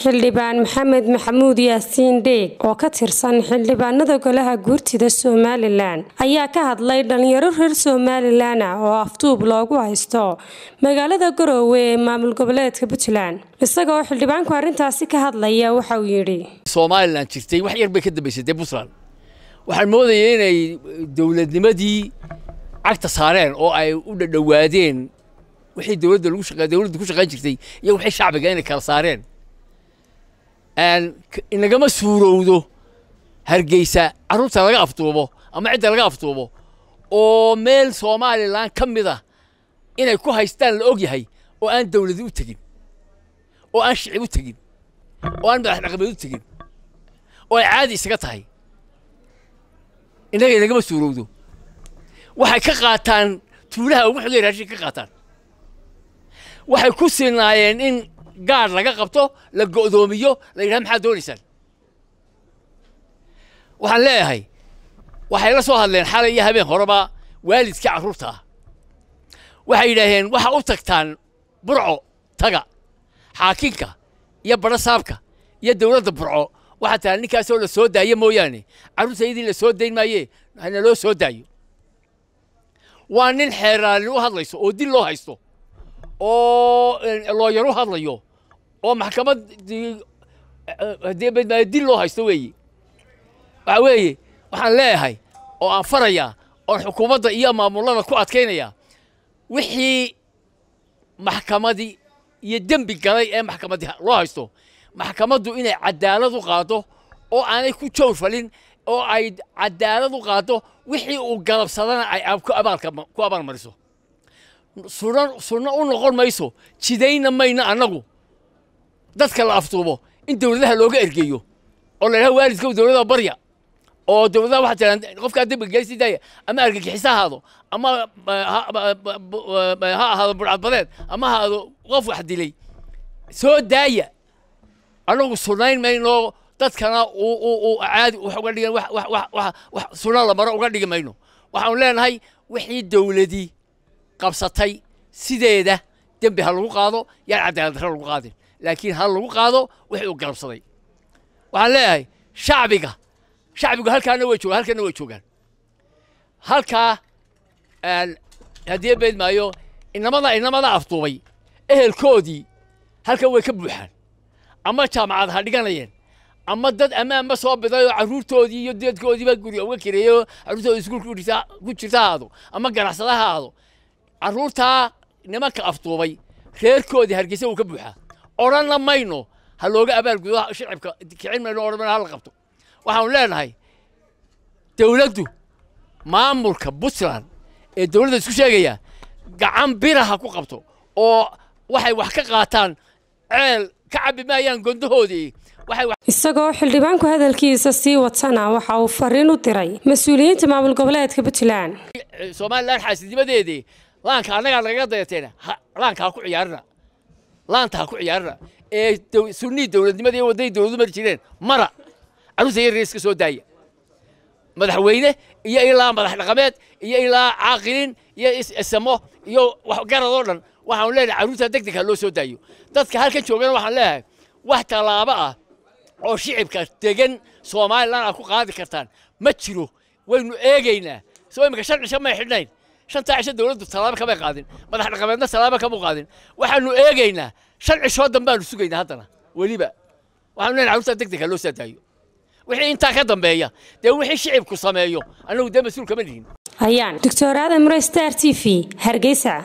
xildhibaan maxamed maxamuud yaasiin dheeg oo ka tirsan xildhibaanada golaha guurtida somalilan ayaa ka hadlay dhalinyaro reer somalilan ah oo afduub loogu haysto magaalada garoowe ee maamul goboleedka puntland isagoo xildhibaanku arrintaasi ka hadlaya waxa uu yidhi somalilan jirtay wax yar bay ka dambaysatay puntland waxaan moodaya inay dowladnimadii cagta saareen oo ay u dhadhowaadeen wixii dowladda lagu shaqa dowladda ku shaqayn jirtay iyo wixii shacbiga inay kala saareen inagama suurowdo hargeysa carruurta laga afduubo ama cidda laga afduubo oo meel somalilan ka mid ah inay ku haystaan la og yahay oo aan dowladi u tegin oo aan shicib u tegin oo aan madax dhaqameed u tegin oo ay caadi isaga tahay innaga inagama suurowdo waxay ka qaataan tuulaha ugu xogay raashin ka qaataan waxay ku sinaayeen in gaadh laga qabto la go'doomiyo la yidhaha maxaad doonaysaan waxaan leeyahay waxay la soo hadleen xalay iyo habeen horeba waalidkii carruurta ah waxay yidhaaheen waxa u tagtaan burco taga xaakinka iyo badho saabka iyo dowladda burco waxaa tahay ninkaasoo la soo daayo mooyaane carruurtaydii la soo dayn maaye hana loo soo daayo waa nin xeeraalin u hadlayso oo dil loo haysto oo looyar u hadlayo oo maxkamad haddii dil loo haysto weeye waxa weeye waxaan leeyahay oo aan farayaa oon xukuumadda iyo maamulada ku adkaynaya wixii maxkamadii iyo dembi galay ee maxkamaddii loo haysto maxkamaddu inay cadaalad u qaado oo aanay ku jawr falin oo ay cadaalad u qaado wixii uu galabsadana ay ku abaalmariso sunno u noqon mayso jidayna mayno annagu dadka la afduubo in dowladaha looga ergeeyo oo la yidhaha waalidka dowladaha barya oo dowladaha waxaa tiraan qofkaa dembiga geesi daaya ama argagixis ha ahaado ama ha ahaado burcadbadeed ama ha ahaado qof wax dilay soo daaya annagu sunnayn mayno dadkana caadi wax uga dhigan wax sunno la maro uga dhigi mayno waxaanu leenahay wixii dowladii qabsatay sideeda dembi ha lagu qaado yaan cadaalad darro lagu qaadin laakiin ha lagu qaado wixii uu galabsaday waxaan leeyahay shacbiga shacbigu halkaana way joogaan halkana way joogaan halkaa haddii beed maayo inamada inamada afduubay ehelkoodii halkan way ka buuxaan ama jaamacad ha dhiganayeen ama dad ammaanba soo biday oo carruurtoodii iyo deedkoodiiba guriga uga kireeyo carruurtooda iskuulka ku jirta ha aado ama ganacsada ha aado carruurtaa nimanka afduubay reerkoodii hargeysa wuu ka buuxaa odhanna mayno ha looga abaalgudo shicibka kicin mayno odhan mayno hala qabto waxaanu leenahay dowladdu maamulka puntland ee dowladda isku sheegaya gacan biraha ku qabto oo waxay wax ka qaataan ceel ka cabbi maayaan gondahoodii isagoo xildhibaanku hadalkiisa sii watana waxa uu fariin u diray mas-uuliyiinta maamul goboleedka puntland somalilan xaasinimadeedii laanka annagaa nagaga dayateena laanka ha ku ciyaarina laanta ha ku ciyaarina ee sunnii dowladnimada iyo wadday dowladu mari jireen mara carruurta yar iska soo daaya madaxweyne iyo ilaa madax dhaqameed iyo ilaa caaqilin iyo isamo iyo garad oo dhan waxaanu leenahay carruurta deg deg ha loo soo daayo dadka halkan joogana waxaan leeyahay wax tallaabo ah oo shicibka degan somalilan aad ku qaadi kartaan ma jiro waynu eegaynaa soo imika shan cisho may xidhnayn shantaa cisho dowladdu tallaabo kamay qaadin madax dhaqameedna tallaabo kama qaadin waxaanu eegaynaa shan cishoo dambaanu sugaynaa haddana weliba waxaanu leenahay carruurta deg deg ha loo soo daayo wixii intaa ka dambeeya dee wixii shicibku sameeyo annagu dee mas-uul kama nihin ayaan doctor aadan mure star t v hargeysa